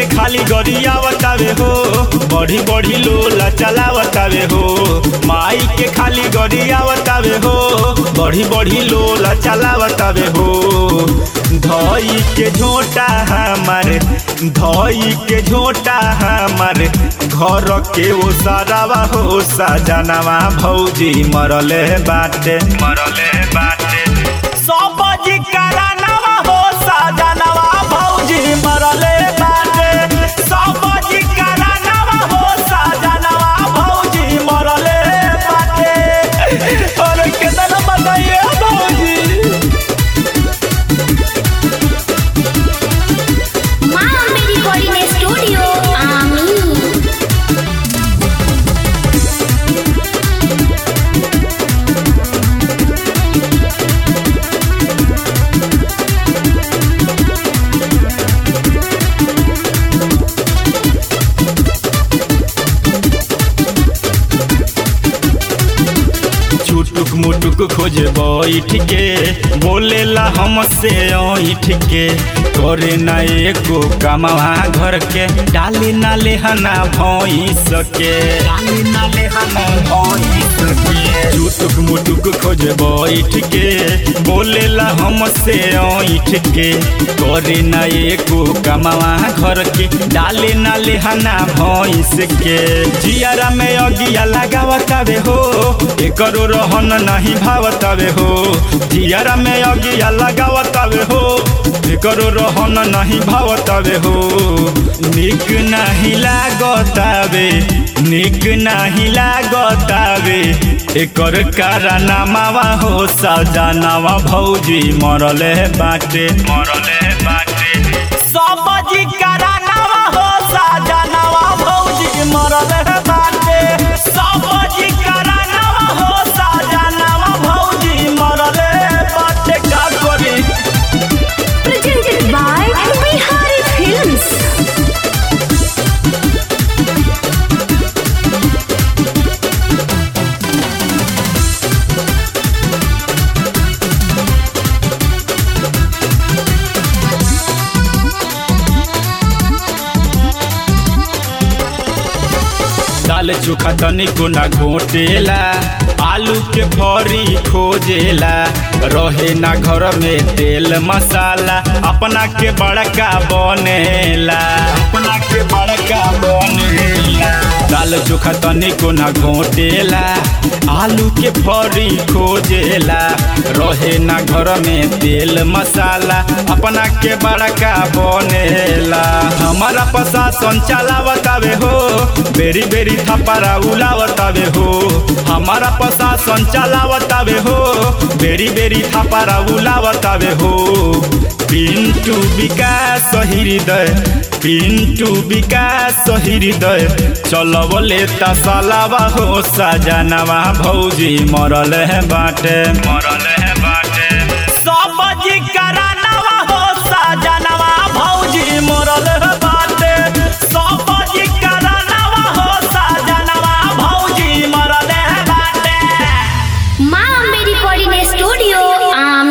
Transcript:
के खाली गरियावतावे हो बढ़ी बढ़ी लोला चलावतावे हो माई के खाली गरियावतावे हो बढ़ी बढ़ी लोला चलावतावे हो धई के झोटा हमारे धई के झोटा हमारे घर के ओ सारावा हो सजनवा भौजी मरले बाटे मरले बाटे सब जी करानवा हो सजनवा भौजी मरले बाटे सब जी करानवा हो सजनवा भौजी मरले बाटे और कितना बताइए भौजी মা মেরি কোডিনে স্টুডিও আমি छुटुक मुटुक खोजे बैठ के बोलेला हमसे ऐठ के करे ना एको कमावा घर के डाली ना लेहना भैंस के डाली ना लेहना भैंस के छुटुक मुटुक खोजे बैठ के बोलेला हमसे ऐठ के करे ना एको कमावा घर के डाली ना लेहना भैंस के जियारा में अगिया लगावतावे हो एकरो रहन नहीं भावतावे हो जियारा में अगिया लगावतावे हो एकरो रहन नहीं भावतावे हो निक नहीं लागतावे निक नहीं लागतावे एकर कारनामावा हो सजनावा भौजी मरले बाटे मरले बाटे सब जी कारनामा हो सजनावा भौजी मरले बाटे सब जी कारनामा हो सजनावा भौजी मरले बाटे का करी presented by Bihari Films. दाल चोखा तनिको ना घोटेला आलू के भरी खोजेला रहे ना घर में तेल मसाला अपना के बड़का बनेला अपना के बड़का बनेला दाल चोखा तनिको ना घोटेला आलू के भरी खोजेला रहे ना घर में तेल मसाला अपना के बड़का बनेला हमारा प्रशासन चलावतावे हो बेरी बेरी थपरा उलावतावे हो हमारा प्रशासन चलावतावे हो बेरी बेरी थपरा उलावतावे हो पिंटू विकास हृदय पिंटू विकास हृदय चलवले तसलावा हो सजनवा भौजी मरल है बाटे मरल है बाटे सब जी करानवा हो सजनवा भौजी मरल है बाटे सब जी करानवा हो सजनवा भौजी मरल है बाटे মা মেরি কোডিনে স্টুডিও আমি